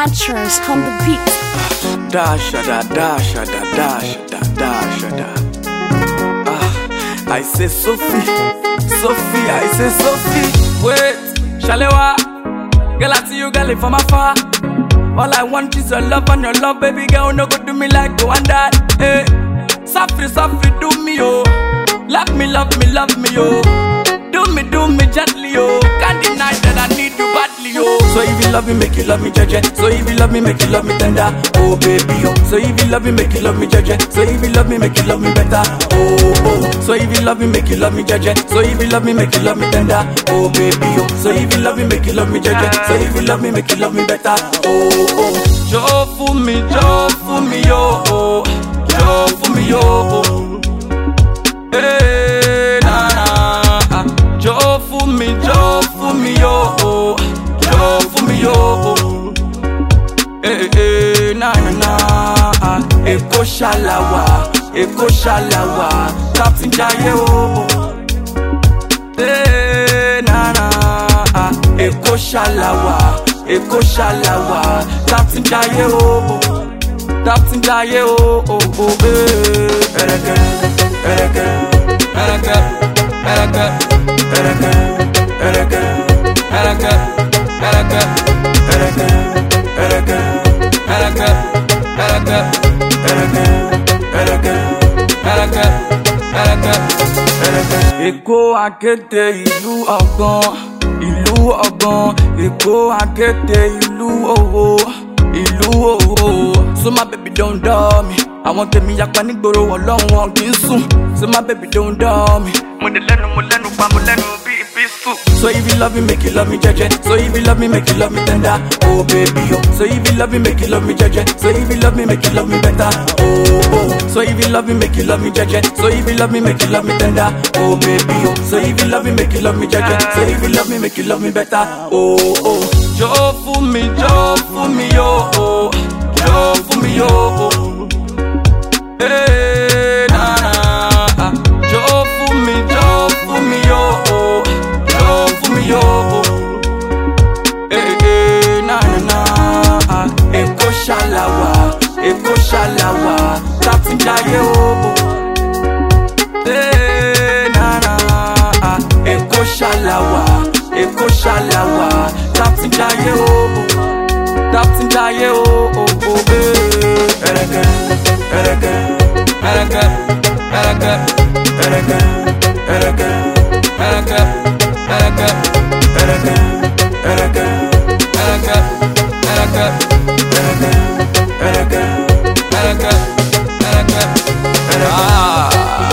Naturals on the beat. Dasha da dasha da dasha da dasha da. Ah, I say Sophie, Sophie, I say Sophie. Wait, Shalewa, girl I see you girl from afar. All I want is your love and your love, baby girl. No go do me like you and that. Hey, Sophie, Sophie, do me oh. Love me, love me, love me oh. Do me, do me gently oh. Can't deny that I need you badly oh. So if you love me, make you love me, judge So if you love me, make you love me tender. Oh baby oh. So if you love me, make you love me, judge So if you love me, make you love me better. Oh oh. So if you love me, make you love me, judge So if you love me, make you love me tender. Oh baby oh. So if you love me, make you love me, judge So if you love me, make you love me better. Oh oh. Joe for me, Joe for me oh oh. Joe for me oh oh. Hey, na na, ah. Jọ̀ọ́ fún mi, jọ̀ọ́ fún mi, oh, oh. Jọ̀ọ́ fún mi, oh, oh. Hey, hey, na na na, ah. Èkó ṣàlàwà, Èkó ṣàlàwà, Captain Jaiye, oh, oh. Hey, na na, ah. Èkó ṣàlàwà, Èkó ṣàlàwà, Captain Jaiye, oh, oh. Captain Jaiye, oh, oh, oh, hey. Ẹrẹ̀kẹ́, ẹrẹ̀kẹ́, ẹrẹ̀kẹ́, ẹrẹ̀kẹ́, ẹrẹ̀kẹ́, ẹrẹ̀kẹ́, ẹrẹ̀kẹ́, ẹrẹ̀kẹ́, ẹrẹ̀kẹ́, ẹrẹ̀kẹ́, ẹrẹ̀kẹ́, ẹrẹ̀kẹ́, ẹrẹ̀kẹ́, ẹrẹ̀kẹ́, ẹrẹ̀kẹ́, ẹrẹ̀kẹ́, ẹrẹ̀kẹ́. Èkó akéde ìlú ọgbọ́n, ìlú ọgbọ́n, Èkó akéde ìlú òwò ìlú òwò. So my baby don't dull me. Àwọn tèmi yapa nígboro ọlọ́run wọn kì í sùn. So my baby don't dull me. Mo dé lẹ́nu mo lẹ́nu pa mo lẹ́nu bí ibi sùn. So if you love me make you love me jẹ́jẹ́. So if you love me make you love me tender. Oh baby oh. So if you love me make you love me jẹ́jẹ́. So if you love me make you love me better. Oh oh. So if you love me make you love me jẹ́jẹ́. So if you love me make you love me tender. Oh baby oh. So if you love me make you love me jẹ́jẹ́. So if you love me make you love me better. Oh oh. Jọ̀ọ́ fún mi, jọ̀ọ́ fún mi, oh oh. Jọ̀ọ́ fún mi, oh oh. Hey, na na, ah. Jọ̀ọ́ fún mi, jọ̀ọ́ fún mi, oh oh. Jọ̀ọ́ fún mi, oh oh. Hey, hey, na na na, ah. Èkó ṣàlàwà, Èkó ṣàlàwà, Captain Jaiye, oh oh. Hey, na na, ah. Èkó ṣàlàwà, Èkó ṣàlàwà, Captain Jaiye, oh oh. Captain Jaiye, oh oh oh. Hey, ẹrẹ̀kẹ́, ẹrẹ̀kẹ́, ẹrẹ̀kẹ́, ẹrẹ̀kẹ́, ẹrẹ̀kẹ́, ẹrẹ̀kẹ́, ẹrẹ̀kẹ́, ẹrẹ̀kẹ́, ẹrẹ̀kẹ́, ẹrẹ̀kẹ́, ẹrẹ̀kẹ́, ẹrẹ̀kẹ́, ẹrẹ̀kẹ́, ẹrẹ̀kẹ́, ẹrẹ̀kẹ́, ẹrẹ̀kẹ́. Ah,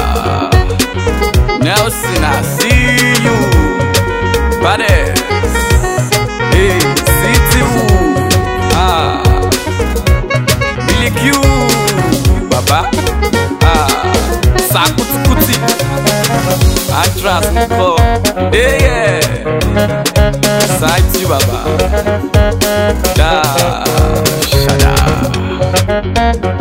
Nelson, I see you. Badass. Hey, City Woo. Ah, Billy Q. Baba. Ah, Sakutukuti. Atras Nko. Hey, yeah. Side to Baba. Da. Shada.